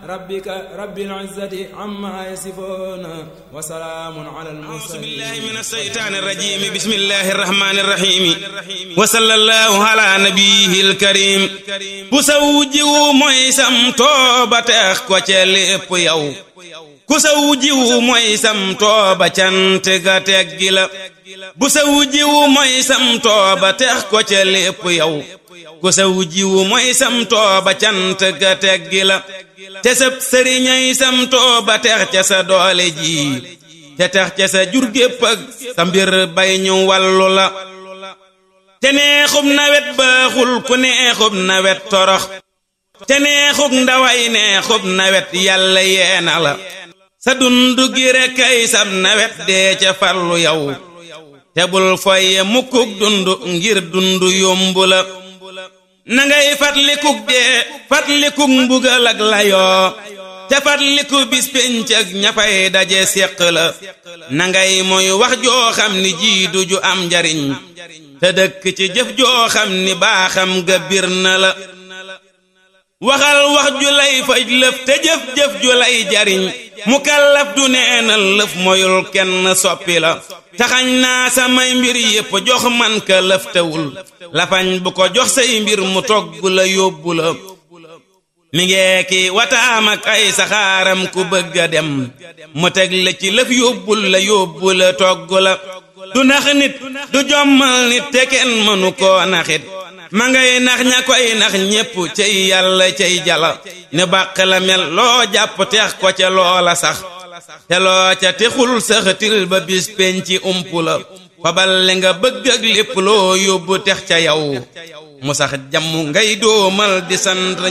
rabbika rabbil izzati amma yasifuna wa salaamun ala al أعوذ mursalin بالله من الشيطان الرجيم بسم الله الرحمن الرحيم وصلى الله على نبيه الكريم ku sa wujjiwu mooy sam tooba teex ko ca lépp yow ku sa wujjiwu mooy sam tooba cant ga teggi la bu sa wujjiwu mooy sam tooba teex ko ca lépp yow ku sa wujjiwu mooy sam tooba cant ga teggi la te sab sëriñay sam tooba teex ca sa doole ji te tax ca sa jur gépp ak sa mbir bay ñu wàllu la te neexub nawet baaxul ku neexub nawet torox te neexub ndaway neexub nawet yàlla yeena la sa dund gi rekk ay sab nawet dee ca farlu yow te bul foye mukkuk dund ngir dund yombu la na ngay fatlikuk dee fatlikuk mbugal ak layoo te fatliku bis pénc ak ñafay daje séq la na ngay mooy wax joo xam ni jiidu ju am njariñ te dëkk ci jëf joo xam ni baaxam ga bir na la waxal wax ju lay faj lëf te jëf-jëf ju lay jariñ mu kallaf du neenal lëf moyul kenn soppi la taxañ naa samay mbir yépp jox man ka lëf tewul lafañ bu ko jox say mbir mu togg la yóbbu la mi ngee ki wataam ak ay saxaaram ku bëgg a dem mu teg la ci lëf yóbbul la yóbbu la togg la du nax nit du jommal nit te kenn mënu koo naxit ma ngay nax ña koy nax ñépp cay yàlla cay jala ne bàq la mel loo jàpp teex ko ca loola sax te loo ca texul saxatil ba bis penci ump la fabal li nga bëgg ak lépp loo yóbbu tex ca yow mu sax jàmm ngay doomal di sant